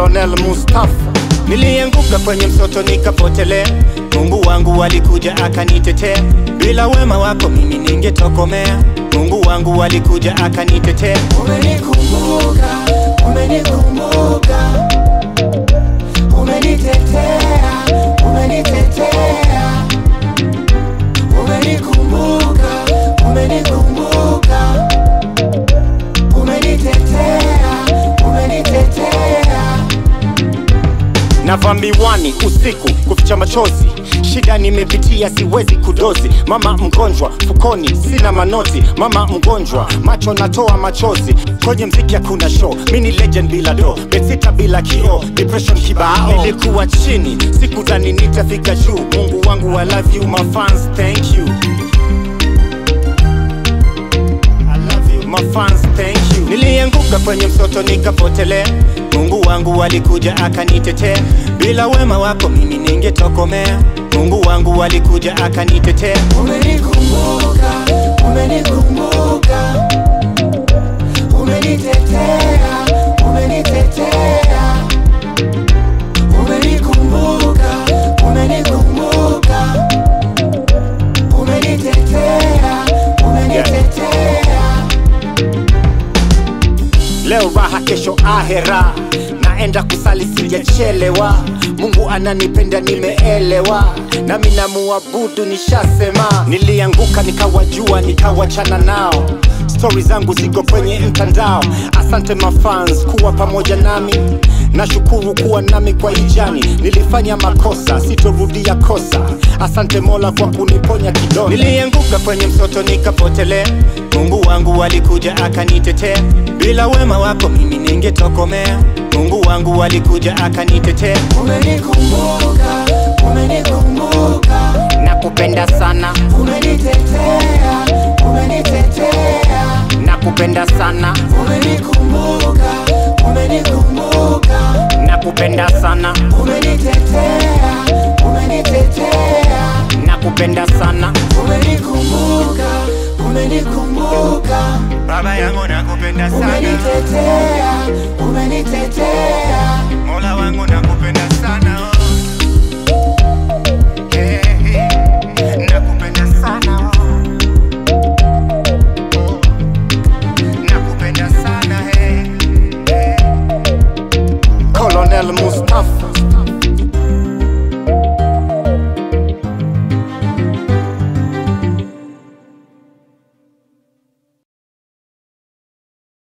Colonel Mustafa. Nilianguka kwenye msoto nikapotelea, Mungu wangu alikuja akanitetea. Bila wema wako mimi ningetokomea, Mungu wangu alikuja akanitetea. Umenikumbuka, umenikumbuka, umenitetea, umenitetea, umenikumbuka, umenikumbuka, umenitetea, umenitetea. Navaa miwani usiku kuficha machozi, shida nimepitia siwezi kudozi. Mama mgonjwa fukoni sina manoti, mama mgonjwa macho natoa machozi. Kwenye mziki hakuna show, mi ni legend bila do, betsita bila kio, depression kibao. Nilikuwa chini sikudhani nitafika juu. Mungu wangu I love you my fans, thank you. I love you, my fans, thank you. Nilianguka kwenye msoto nikapotelea, Mungu wangu alikuja akanitetea. Bila wema wako mimi ningetokomea, Mungu wangu alikuja akanitetea. Umenikumbuka, umenikumbuka, umenitetea, umenitetea, umenikumbuka, umenikumbuka, umenitetea, umenitetea. Leo raha, kesho ahera, naenda kusali sijachelewa. Mungu ananipenda nimeelewa, nami namuabudu nishasema. Nilianguka nikawajua, nikawachana nao, stori zangu ziko kwenye mtandao. Asante mafans kuwa pamoja nami, nashukuru kuwa nami kwa ijani. Nilifanya makosa, sitorudia kosa. Asante Mola kwa kuniponya kidogo. Nilianguka kwenye msoto nikapotelea, Mungu wangu alikuja akanitetea. Bila wema wako mimi ningetokomea, Mungu wangu alikuja akanitetea. Umenikumbuka, umenikumbuka, Nakupenda sana, umenitetea, umenitetea, nakupenda sana, umenikumbuka, umenikumbuka, nakupenda sana, umenitetea, umenitetea, nakupenda sana. umenikumbuka, umenikumbuka, Baba yangu nakupenda sana, umenitetea, umenitetea. Mola wangu nakupenda